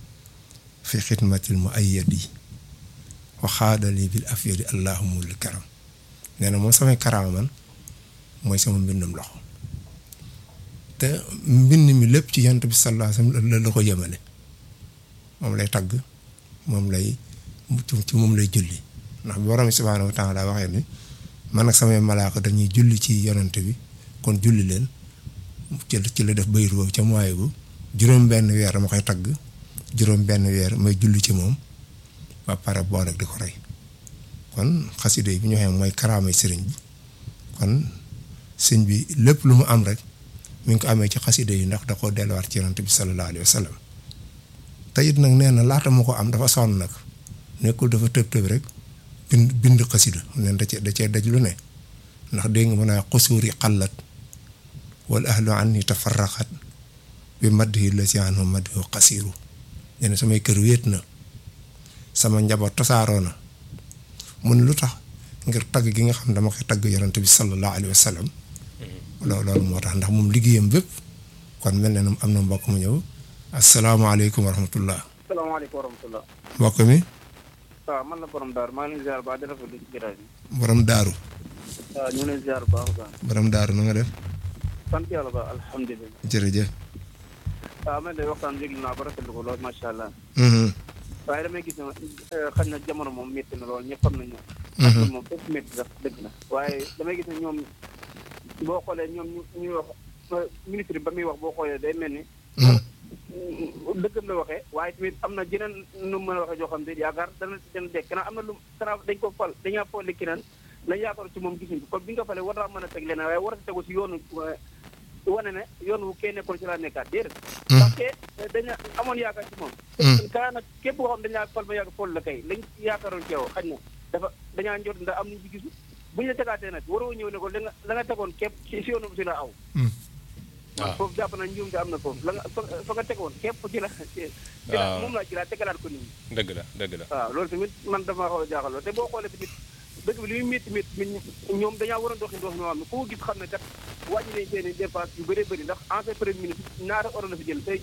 fi xidmatil mu ay yad yi waxaadali bil afyadi allahumul karam nee na moom samay karaama man mooy sama mbindum loxo te mbind mi lépp ci yant bi sallallahu alayhi wasallam la la ko jëmale moom lay tagg moom lay ci moom lay julli ndax borom bi subhaanahu wa taala waxee ni man ak samay malaaka dañuy julli ci yonent bi kon julli leen ci ci la def bayru boobu ca mooy bu juróom benn weer dama koy tagg juróom benn weer may julli ci moom ba pare boo rek di ko rey kon xasida yi bi ñu waxee mooy karaamay sëriñ bi kon sëñ bi lépp lu mu am rek mi ngi ko amee ci xasida yi ndax da koo delluwaat ci yonent bi sallallahu alayhi wa sallam te it nag nee na laata ma ko am dafa sonn nag nekkul dafa tëb tëb rek bind bind xasida neen da cee da cee daj lu ne ndax dégg nga mën a xusuur yi xallat wal ahlu anni tafarraqat bi maddihi la si anhu maddihu xasiiru nee na samay kër wéet na sama njaboot tasaaroo na mun lu tax ngir tagg gi nga xam dama koy tagg yonent bi sallallahu alayhi wa sallam loolu loolu moo tax ndax moom liggéeyam bépp kon mel na ne am na mbokk mu ñëw asalaamaaleykum wa rahmatullah salaamaaleykum wa rahmatulah. mbokk mi waaw man la borom daaru maa ngi leen ziar ba di rafetlu ci jotaay bi. borom daaru waaw ñu ngi leen ziar bu baax a baax. borom daaru na nga def sant yàlla ba alhamdulilah. jërëjëf waaw man de waxtaan déglu naa ba rafetlu ko lool macha allah. Mhm. waaye damay gis ne xëy na jamono moom métti na lool ñëpp xam nañ ne. Mhm. moom fépp métti sax dëgg na. waaye damay gis ne ñoom boo xoolee ñoom ñu ñuy wax ministre bi ba muy wax boo xoolee day mel ni. Mhm. dëggam la waxee waaye tamit am na jeneen nu mu mën a waxee joo xam ne yaakaar dana dana dekk kanam am na lu kanam dañ ko fal dañaa folli keneen lañ yaakaar ci moom gisuñ ko kon bi nga fale war naa mën a teg leneen waaye war a tegu si yoonu wane ne yoon wu kee nekkoon ci laa nekkaat déedéet parce que daña amoon yaakaar ci moom kaa nag képp koo xam dañaa fal ma yàgg fol la kay lañ yaakaaroon ci yow xañ na dafa dañaa njot ndax am nañu ci gisu bu ñu la tegaatee nag waroo ñëw ne ko la nga la nga tegoon képp ci si yoonu si la aw waaw foofu jàpp na njuum te am na foofu la nga fa fa nga tegoon képp ci la ci la waaw. moom laa ci laa tegalaat ko nit ñi dëgg la dëgg la waaw loolu tamit man dama xaw a jaaxal lool te boo xoolee tamit dëkk bi li muy métti métti mi ñoom dañaa war a doxi dox ñoo xam ne ku ko gis xam ne kat wàññi nañ seen i dépense yu bëree bëri ndax ancien premier ministre ñaata euro la fi jël tey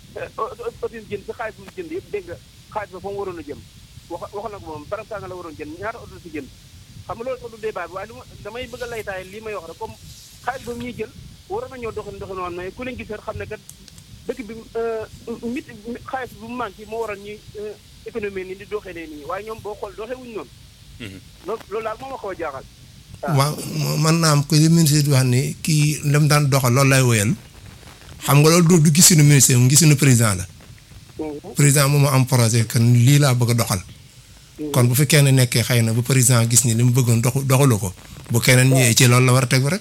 autis jënd si xaalis bu mu jënd yëpp dégg nga xaalis ba fa mu waroon a jëm wax wax na ko moom barab sanga la waroon jënd ñaata euro la fi jënd xam nga loolu sax du débat bi waaye lu ma damay bëgg a laytaay lii may wax rek comme xaalis ba mu ñuy jël waroon nañoo doxin doxin woon mais ku leen gis xam ne kat dëkk bi mit xaalis bu mu manqué moo waral ñuy économie ni di doxee ne nii waaye ñoom boo xool doxee wuñu noonu loolu loolu daal moo ma xaw a jaaxal waaw man naa am ko li ministre di wax ni kii lam daan doxal loolu lay wéyal xam nga loolu du du gisunu ministre mu gisunu président la président moom am projet que lii laa bëgg a doxal kon bu fi kenn nekkee xëy na bu président gis ni li mu bëggoon doxu doxalu ko bu keneen ñëwee ci loolu la war a tegu rek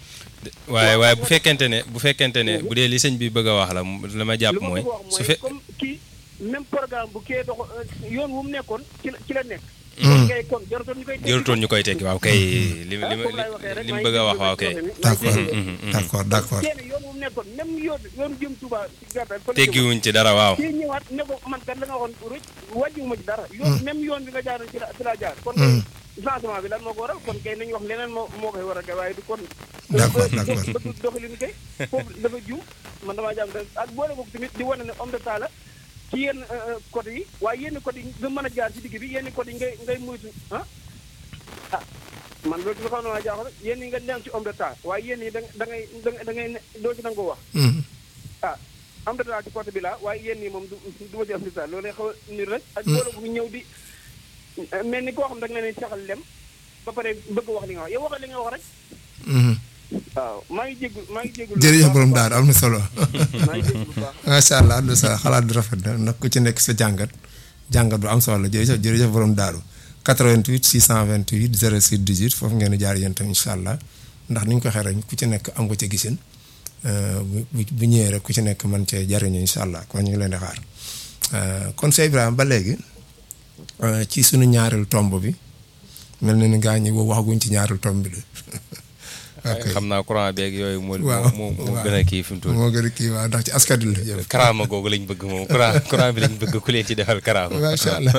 waaye waaye bu fekkente ne bu fekkente ne bu dee li sëñ bi bëgg a wax la la ma jàpp lu ma mooy bëgg a wax su mooy fe comme kii même programme bu kee dox yoon wu mu nekkoon ci la ci la nekk kon kay kon jarutoon ñu koy tekki jërutoon ñu koy tekki waaw kay li li foofu laay waxee rek li mu maa bëgg a ngi wax waaw kay déglu d'accord Mhm, mhm. d'accord d'accord kenn yoon wu mu nekkoon même yoon yoon jëm Touba ci gàttal fa la jëmoon. teggiwuñ ci dara waaw kii ñëwaat ne ko man kat la nga waxoon rëcc wàññiwuma ci dara yoon même yoon bi nga jaaroon ci la ci laa jaar kon kay changement bi lan moo ko waral kon kay nañu wax leneen moo moo koy waral kay waaye du kon D'accord, d'accord. bëgg doxalin kay foofu dafa juum man damaa jàmm rek ak boole boobu tamit di wane ne homme d'état la ci yenn côté yi waaye yenn côté yi nga mën a jaar ci digg bi yenn côté yi ngay ngay moytu ah ah man loolu dafa xam ne maa jaaxal yenn yi nga dem ci homme d'état waaye yenn yi da da ngay da ngay ne doo ci nangoo wax Mhm. ah am na ci côté bi la waaye yéen ñi moom du du ma ci am misaal loolu xaw a niir rek. ak boole bu ñëw di mel ni koo xam da nga leen saxal lem ba pare bëgg wax li nga wax yow waxal li nga wax rek. Mhm. waaw maa ngi jégalu maa ngi jégalu. jërëjëf borom daal am na solo maa ngi jégalu bu baax. macha allah am na solo xalaat bi rafet na nag ku ci nekk sa jàngat jàngat bu am solo la jërëjëf jërëjëf borom daaru 88 628 06 18 foofu ngeen di jaar yéen tam incha allah ndax ni ñu ko waxee rek ku ci nekk am ko ca gisin euh, bu bu bu ñëwee rek ku ci nekk mën cee jariñu incha allah kon ñu ngi leen di xaar Euh, kon Cheikh Ibrahima ba léegi euh, ci sunu ñaareelu tomb bi mel na ni gaa ñi boobu waxaguñ ci ñaareelu tomb bi de. ok xam naa courant beeg yooyu moo waaw moo moo waaw. gën a kii fi mu toll moo gën a kii waaw ndax ci askan wi la jëm. karaama googu lañ bëgg moom courant courant bi lañ bëgg ku leen ci defal karaama macha allah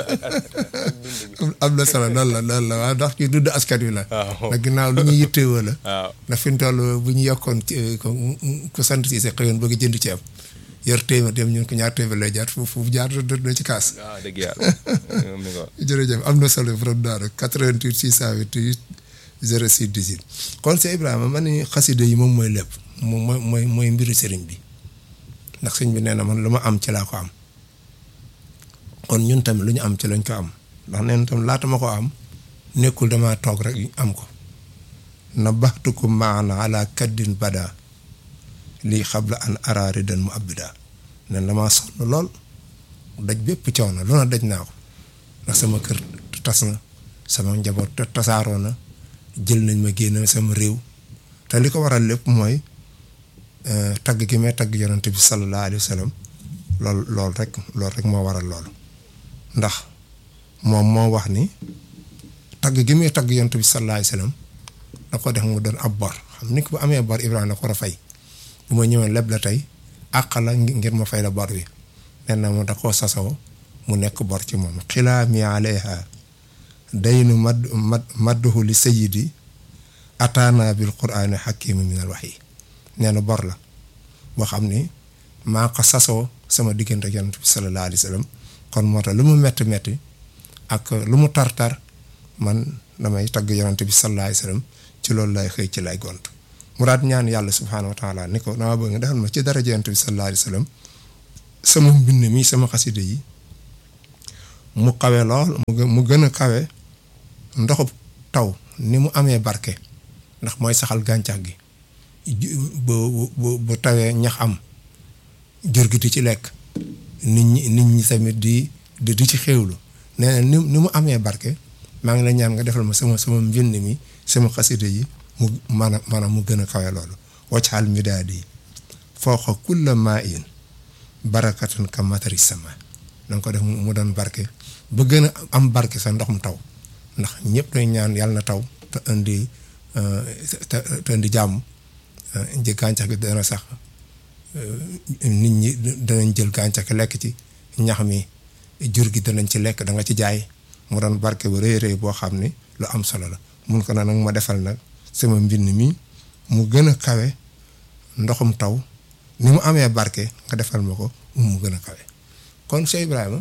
am na solo loolu la loolu la waaw ndax ci dudd askan wi la. waaw ndax ginnaaw lu ñuy yittewoo la. waaw ndax fi mu toll bu ñu yokkoon ci ko ku sant si sa xëyoon bëgg jënd ceeb yor téeméer dem ñun ko ñaar téeméer lay jaar foofu foofu jaar do do ci kaas. waaw dëgg yàlla moom mi ko jërëjëf am na solo borom daara 88 628 06 18 kon Cheikh Ibrahima man ni xasida yi moom mooy lépp moom mooy mooy mooy mbiru sëriñ bi ndax sëriñ bi nee na man lu ma am ci laa ko am kon ñun tamit lu ñu am ci lañ ko am ndax nee na tam laata ma ko am nekkul dama toog rek am ko na baxtukum maana ala kaddin bada lii xabla an araari dan mu abida nen damaa sonn lool daj bépp coono lu na daj naa ko ndax sama kër tas na sama njaboot te tasaaroo na jël nañ ma génn sama réew te li ko waral lépp mooy tagg gi may tagg yonante bi sallallahu alayhi wa sallam lool loolu rek loolu rek moo waral loolu ndax moom moo wax ni tagg gi muy tagg yonante bi sallallahu alayhi wa sallam da ko def mu doon ab bor xam ni ko bu amee bor Ibrahima da ko war a fay bu ma ñëwee leb la tey àq la ngir ma fay la bor bi nee na mu da koo sasoo mu nekk bor ci moom xilaami alayha daynu mad mad madduhu li sayidi ataana bil quraani xakimi min al waxyi nee na bor la boo xam ni maa ko sasoo sama diggante ak yonent bi sallallahu alayhi wa sallam kon moo tax lu mu metti metti ak lu mu tar tar man damay tagg yonent bi sallallahu alayhi wa sallam ci loolu lay xëy ci lay gont mu daat ñaan yàlla subhaanahu wa taala ni ko dama bëgg nga defal ma ci daraja yonent bi sallallahu alayhi wa sallam sama mbind mi sama xasida yi mu kawe lool mu gë- mu gën a kawe ndoxub taw ni mu amee barke ndax mooy saxal gàncax gi ju- bu bu bu tawee ñax am jur gi di ci lekk nit ñi nit ñi tamit di di di ci xéewlu nee na ni ni mu amee barke maa ngi la ñaan nga defal ma sama sama mbind mi sama xasida yi mu maanaam maanaam mu gën a kawe loolu waccaal midaadi fooxa kulla maa in barakatan ka matari sama danga ko def mu mu doon barke ba gën a am barke sa ndox mu taw ndax ñëpp dañ ñaan yàlla na taw te indi euh, te te indi jàmm euh, ji gàncax gi dana sax euh, nit ñi danañ jël gàncax gi lekk ci ñax mi jur gi danañ ci lekk da nga ci jaay mu doon barke bu rëy rëy boo xam ni lu am solo la mun ko na nag ma defal nag sama mbind mi mu gën a kawe ndoxum taw ni mu amee barke nga defal ma ko mu gën a kawe kon Cheikh Ibrahima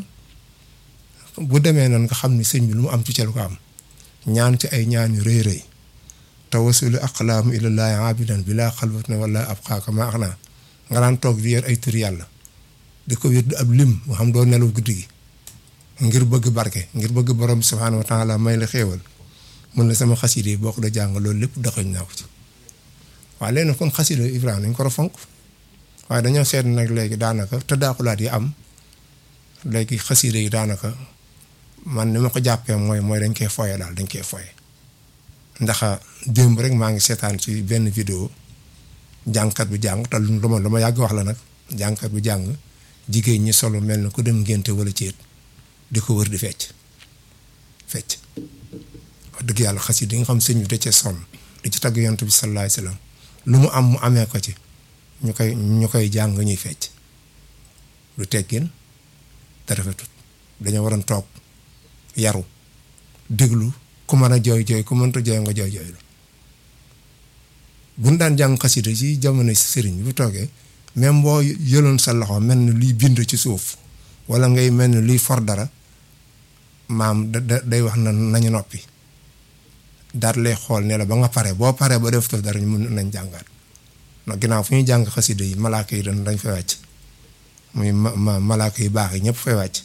bu demee noonu nga xam ni sëñ bi lu mu am ci ca lu ko am ñaan ci ay ñaan yu rëy rëy tawasulu aqlaamu ilallaahi abidan bilaa xalwatin wala ab xaaka ma ax naa nga daan toog di yor ay tur yàlla di ko wér ab lim nga xam doo nelaw guddi gi ngir bëgg barke ngir bëgg borom bi subhaanahu wa taala may la xéewal mun la sama xasida yi boo ko da jàng loolu lépp doxañ naa ko ci waaye léegi nag kon xasida Ibrahima dañ ko war a fonk waaye dañoo seet nag léegi daanaka te daakulaat yi am léegi xasida yi daanaka man ni ma ko jàppee mooy mooy dañ koy foye daal dañ koy foye ndax démb rek maa ngi seetaan ci benn vidéo jàngkat bi jàng te lu ma lu ma yàgg wax la nag jàngkat bi jàng jigéen ñi solo mel na ku dem ngénte wala céet di ko wër di fecc fecc wax dëgg yàlla xasida yi nga xam sëñ bi da cee sonn di ci tagg yonent bi sallallahu alayhi wasallam lu mu am mu amee ko ci ñu koy ñu koy jàng ñuy fecc du teggin te rafetut dañoo waroon toog yaru déglu ku mën a jooy jooy ku mënta jooy nga jooy jooylu buñ daan jàng xasida ci jamono sëriñ bi bu toogee même boo yëloon sa loxo mel ni luy bind ci suuf wala ngay mel ni luy for dara maam da da day wax na nañu noppi daal lay xool ne la ba nga pare boo paree ba def dara ñu mun nañ jàngaat ndax ginnaaw fu ñuy jàng xasida yi malaaka yi dañ dañ fay wàcc muy ma ma malaaka yu baax yi ñëpp fay wàcc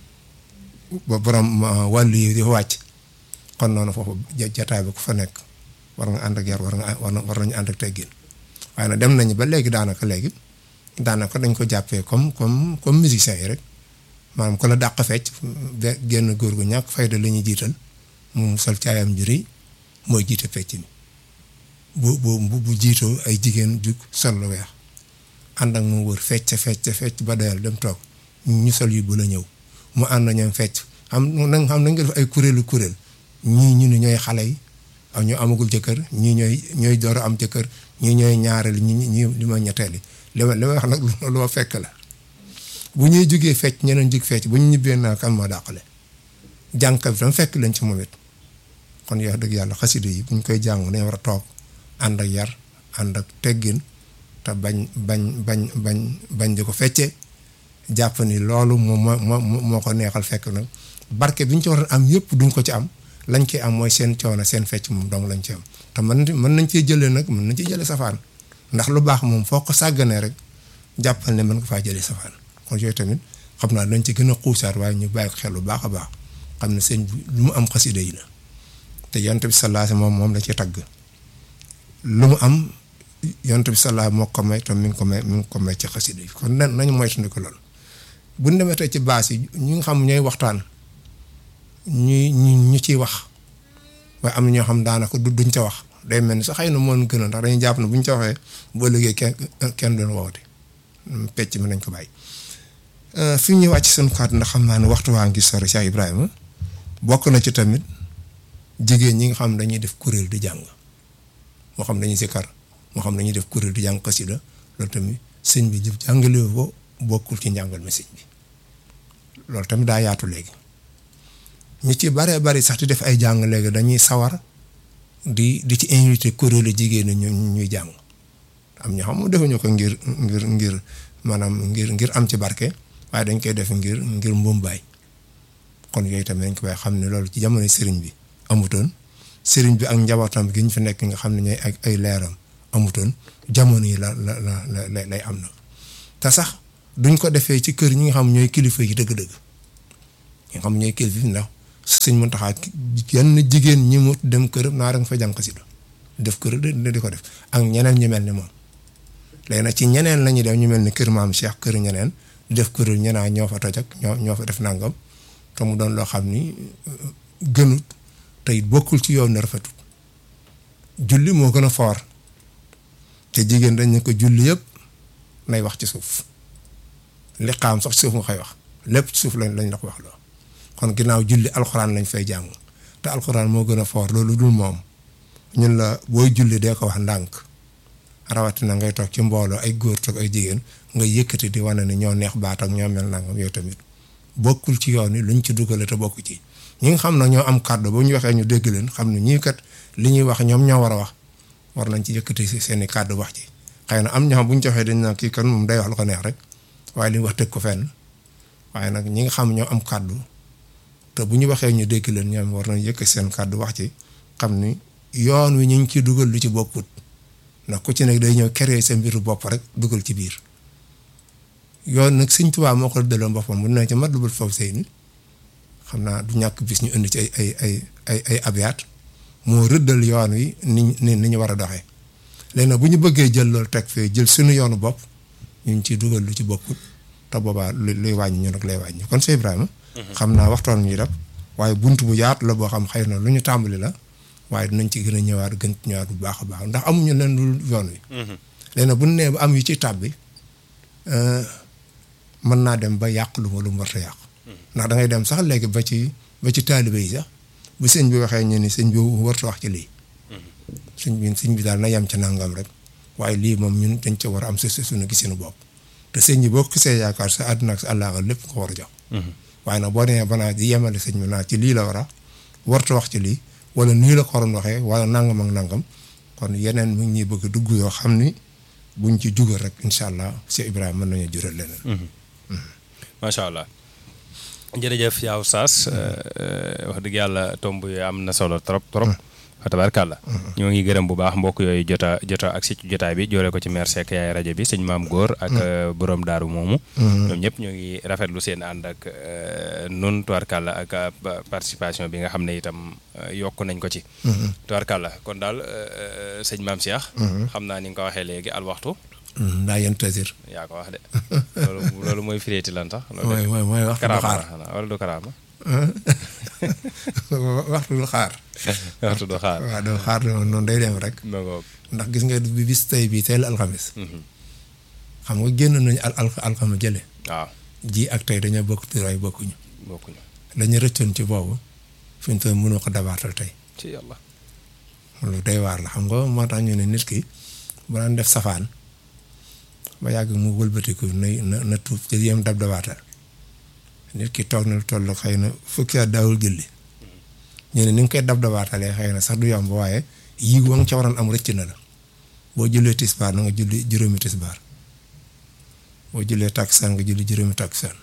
ba borom wàllu yi di fa wàcc kon noonu foofu jataay bi ku fa nekk war nga ànd ak yar war nga war war nañu ànd ak teggin waaye nag dem nañu ba léegi daanaka léegi daanaka dañ ko jàppee comme comme comme musiciens yi rek maanaam ku la dàq fecc be génn góor gu ñàkk fayda la ñuy jiital mu sol caayam ju rëy mooy jiite fecc mi bu bu bu jiitoo ay jigéen jug sol lu weex ànd ak mu wër fecc fecc fecc ba doyal dem toog ñu sol yu bu la ñëw mu ànd ñoom fecc xam na xam nañ nga def ay kuréelu kuréel ñii ñu ne ñooy xale yi ak ñu amagul jëkkër ñii ñooy ñooy door a am jëkkër ñii ñooy ñaareel ñi ñi li ma ñetteel yi li ma li ma wax nag lu ma fekk la bu ñuy jugee fecc ñeneen jug fecc bu ñu ñibbee naa kan moo dàqale jàngkat bi tam fekk leen ci moom it kon yow dëgg yàlla xasida yi bu ñu koy jàng dañ war a toog ànd ak yar ànd ak teggin te bañ bañ bañ bañ bañ di ko feccee jàpp ni loolu moom moo moo moo ko neexal fekk nag barke bi ñu ci war a am yëpp duñ ko ci am lañ ci am mooy seen coono seen fecc moom dong lañ ci am te mën mën nañ cee jëlee nag mën nañ cee jëlee safaan ndax lu baax moom foo ko sàgganee rek jàppal ne mën nga faa jëlee safaan kon yooyu tamit xam naa dañ ci gën a xuusaat waaye ñu bàyyi ko xel bu baax a baax xam ne sëñ bi lu mu am xasida yi la te yonent bi sallallahu moom moom la ci tagg lu mu am yonent bi sallallahu moo ko may te mi ngi ko may mi ngi ko may ci xasida yi kon nan nañu moytandiku loolu bu ñu demee tey ci baas yi ñi nga xam ñooy waxtaan ñuy ñu ñu ciy wax waaye am na ñoo xam daanaka du duñ ca wax day mel ni sax xëy na moo gën a ndax dañuy jàpp ne bu ñu ca waxee boo liggéey kenn kenn doon woote pecc mi nañ ko bàyyi. fi ñuy wàcc seen kàddu ndax xam naa ne waxtu waa ngi sori Cheikh Ibrahima bokk na ci tamit jigéen ñi nga xam dañuy def kuréel di jàng moo xam dañuy sikkar moo xam dañuy def kuréel di jàng xasida loolu tamit sëñ bi jëf jàngale ko bokkul ci njàngal mi sëñ bi loolu tamit daa yaatu léegi. ñu ci baree bari sax di def ay jàng léegi dañuy sawar di di ci invité kuréelu jigéen ñi ñuy jàng am ñoo xam ne defuñu ko ngir ngir ngir maanaam ngir ngir am ci barke waaye dañ koy def ngir ngir mbumbaay kon yooyu tamit dañ ko bàyyi xam ne loolu ci jamono sëriñ bi amutoon sëriñ bi ak njabootam gi ñu fi nekk nga xam ne ñooy ak ay leeram amutoon jamono yi la la la la lay am na te sax duñ ko defee ci kër ñi nga xam ñooy kilifa yi dëgg-dëgg ñi nga xam ñooy kilifa yi ndax sëñ Muntaxa yenn jigéen ñi mu dem këram naa da nga fa jàng xasida def kër di ko def ak ñeneen ñu mel ni moom léegi nag ci ñeneen la ñuy def ñu mel ni kër maam Cheikh kër ñeneen def kër ñenaa ñoo fa toj ak ñoo ñoo fa def nangam te mu doon loo xam ni gënut te it bokkul ci yoon na rafetut julli moo gën a foor te jigéen dañ ne ko julli yëpp nay wax ci suuf li xaam sax suuf nga koy wax lépp ci suuf lañ lañ la ko wax loo kon ginnaaw julli alxuraan lañ fay jàng te alxuraan moo gën a foor loolu dul moom ñun la booy julli dee ko wax ndànk rawatina ngay toog ci mbooloo ay góor toog ay jigéen nga yëkkati di wane ne ñoo neex baat ak ñoo mel nangam yow tamit bokkul ci yoon wi luñ ci dugale te bokk ci ñi nga xam ne ñoo am kàddu bu ñu waxee ñu dégg leen xam ne ñii kat li ñuy wax ñoom ñoo war a wax war nañ ci yëkkati seen i kàddu wax ci xëy na am ñoo xam bu ñu joxee dañ naan kii kan moom day wax lu ko neex rek waaye li ñu wax teg ko fenn waaye nag ñi nga xam ñoo am kàddu te bu ñu waxee ñu dégg leen ñoom war nañ yëkkati seen kàddu wax ci xam ni yoon wi ñu ngi ciy dugal lu ci bokkut ndax ku ci nekk day ñëw créer sa mbiru bopp rek dugal ci biir yoon nag Sëñ Tuubaa moo ko daloon boppam bu ne ci mat lu bul foofu sëy ni xam naa du ñàkk bis ñu indi ci ay ay ay ay ay abiyaat moo rëddal yoon wi ni ni ni ñu war a doxee léegi nag bu ñu bëggee jël loolu teg fee jël suñu yoonu bopp ñu ngi ciy dugal lu ci bokkut te boobaa lu luy wàññi ñu nag lay wàññi kon Cheikh Ibrahima. xam naa waxtaan ñuy def waaye bunt bu yaatu la boo xam xëy na lu ñu tàmbali la waaye dinañ ci gën a ñëwaat gën ñëwaat bu baax a baax ndax amuñu leen lu yoon wi. léegi nag bu ñu nee ba am yu ci tàbbi mën naa dem ba yàq lu ma lu mu war a yàq. ndax da ngay dem sax léegi ba ci ba ci taalibe yi sax bu sëñ bi waxee ñu ni sëñ bi warut wax ci lii. sëñ bi sëñ bi daal na yem ca nangam rek waaye lii moom ñun dañ ca war a am sa suñu gisinu bopp te sëñ bi boo ko gisee yaakaar sa àdduna ak sa àllaaxira lépp nga ko war a jox. waaye nag boo demee ba naa di yemale sëñ bi naa ci lii la war a warut wax ci lii wala nii la ko waroon waxee wala nangam ak nangam kon yeneen mu ngi ñuy bëgg dugg yoo xam ni buñ ci jugal rek incha allah Cheikh Ibrahima mën nañu jural leneen. macha allah. jërëjëf yaa Oustaz wax dëgg yàlla tomb yi am na solo trop trop fa tabarkàlla ñoo ngi gërëm bu baax mbokk yooyu jota jota ak si jotaay bi joore ko ci maire Seck yaay rajo bi sëñ maam góor ak borom daaru moomu ñoom ñëpp ñoo ngi rafetlu seen ànd ak nun tubarkàlla ak participation bi nga xam ne itam yokk nañ ko ci tubarkàlla kon daal sëñ maam Cheikh xam naa ni nga ko waxee léegi al waxtu ndaa yéen tasir. yaa ko wax de loolu loolu mooy fireeti lan sax. mooy mooy mooy waxtu du xaar wala du karaama. waxtu du xaar. waxtu du xaar. waaw du xaar noonu day dem rek. ndax gis nga bi bis tey bii tey la alxamis. xam nga génn nañu al al alxamis jële. waaw ji ak tey dañoo bokk turaay bokkuñu. bokkuñu. lañu rëccoon ci boobu fi ñu toll mënoo ko dabaatal tey. ci yàlla. lu day waar la xam nga moo tax ñu ne nit ki bu daan def safaan. ba yàgg mu wëlbatiku na na na tuub te yem dab dabaatal nit ki toog na toll xëy na fukki at daawul julli ñu ne ni nga koy dab dabaatalee xëy na sax du yomb waaye yii wa nga ca waroon am rëcc na la boo jullee tisbaar na nga julli juróomi tisbaar boo jullee takkusaan nga julli juróomi takkusaan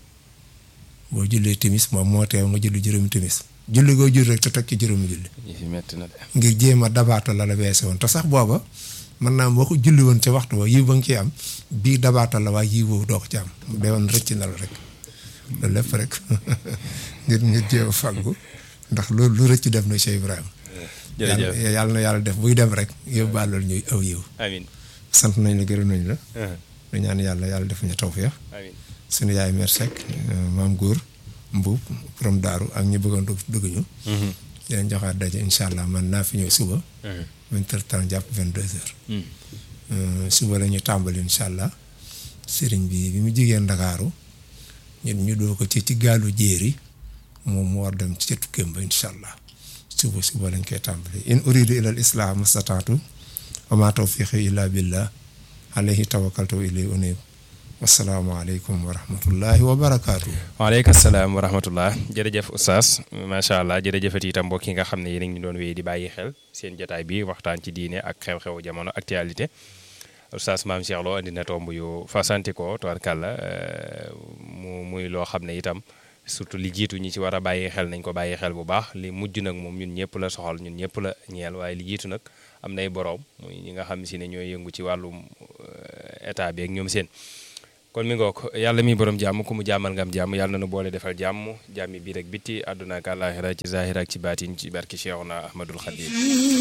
boo jullee timis moom moo teew nga julli juróomi timis julli goo julli rek te teg ci juróomi julli. yi fi metti na de. ngir jéem a dabaatal la la weese woon te sax booba. mën naa boo ko julli woon ca waxtu ba yiw ba nga ciy am bii dabaatal la waaye yiw boobu doo ko ci am mu dee woon rëcc na la rek loolu lépp rek ngir ngir jéem a fàggu ndax loolu lu rëcc def na Cheikh Ibrahima. jërëjëf yàlla na yàlla def buy dem rek yóbbaale ñuy aw yiw. amiin sant nañ la gërëm nañ la. ñu ñaan yàlla yàlla def ñu tawfeex. amiin suñu yaay mère Seck maam góor mbuub borom daaru ak ñi bëggoon dugg dugg ñu. di leen joxaat daje incha allah man naa fi ñëw suba. vingt heures temps jàpp vingt deux heures. suba la ñu tàmbali incha allah sëriñ bi bi mu jigéen Ndakaaru ñun ñu doo ko ci ci gaalu jéeri moom mu war dem ci tukkeem ba incha allah suba suba lañ koy tàmbali in uridu ila al islah mastataatu wa ma tawfiqi illa billah alayhi tawakkaltu wa ilayhi unib wasalaamaaleykum wa rahmatullahi wa barakaatu. waaleykum salaam wa rahmatullah jërëjëf oustaz macha allah jërëjëfati itam mbokk yi nga xam ne yéen a ngi doon wéy di bàyyi xel seen jotaay bi waxtaan ci diine ak xew-xewu jamono actualité oustaz maam Cheikh Lo andi na tomb yu fasanti ko tubarkàlla mu muy loo xam ne itam surtout li jiitu ñi ci war a bàyyi xel nañ ko bàyyi xel bu baax li mujj nag moom ñun ñëpp la soxal ñun ñëpp la ñeel waaye li jiitu nag am nay boroom muy ñi nga xam si ne ñooy yëngu ci wàllum état bi ak ñoom seen. kon mi ngoog yàlla mi borom jàmm ku mu jàmmal nga am jàmm yàlla na nu boole defal jàmm jàmmi biir ak bitti àdduna ak àllaaxira ci zaahir ak ci baatin ci barki Cheikhuna Ahmadul Xadim